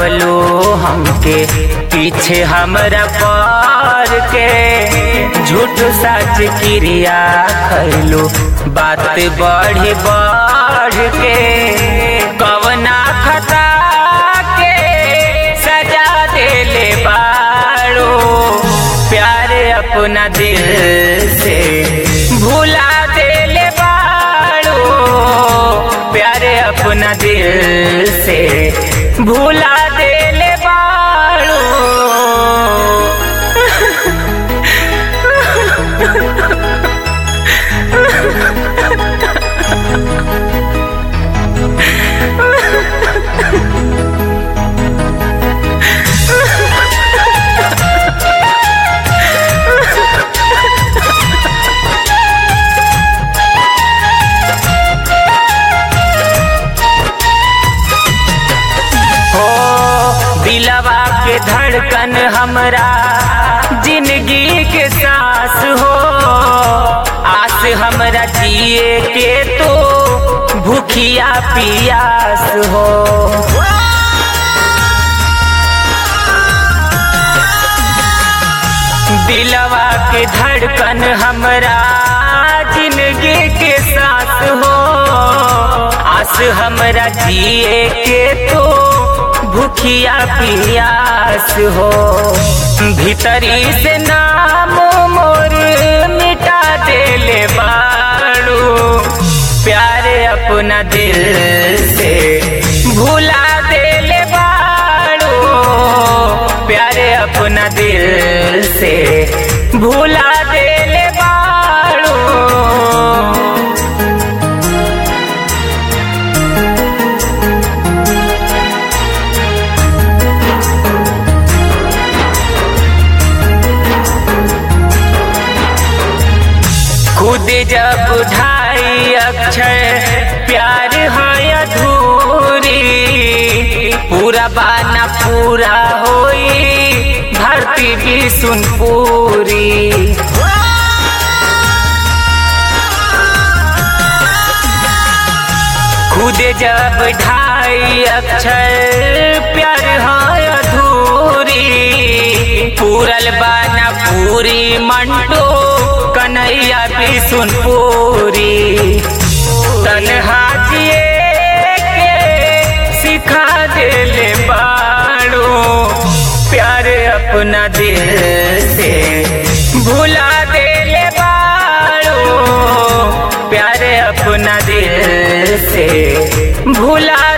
लगवलो हमके पीछे हमरा पर के झूठ सच क्रिया खैलो बात बढ़ बढ़ के कवना खता के सजा देले बाड़ो प्यार अपना दिल से भुला देले बाड़ो प्यार अपना दिल से भुला देले बाड़ो हो दिलवा के धड़कन हमरा जिंदगी के सांस हो आस हमरा जिए के तो भूखिया पियास हो दिलवा के धड़कन हमरा जिंदगी के साथ हो आस हमरा जिए के तो भूखिया पियास हो भीतरी से नाम मोर मिटा देले बाड़ू प्यार अपना दिल से भुला देले बाड़ू प्यार अपना दिल से भुला देले बाड़ू खुद जब ढाई अक्षर प्यार है अधूरी पूरा बाना पूरा होई धरती भी सुन पूरी खुद जब ढाई अक्षर प्यार है अधूरी पूरल बाना पूरी मंटो कन्हैया भी सुन पूरी तनहा जिए के सिखा देले बाड़ो प्यार अपना दिल से भुला देले बाड़ो प्यार अपना दिल से भुला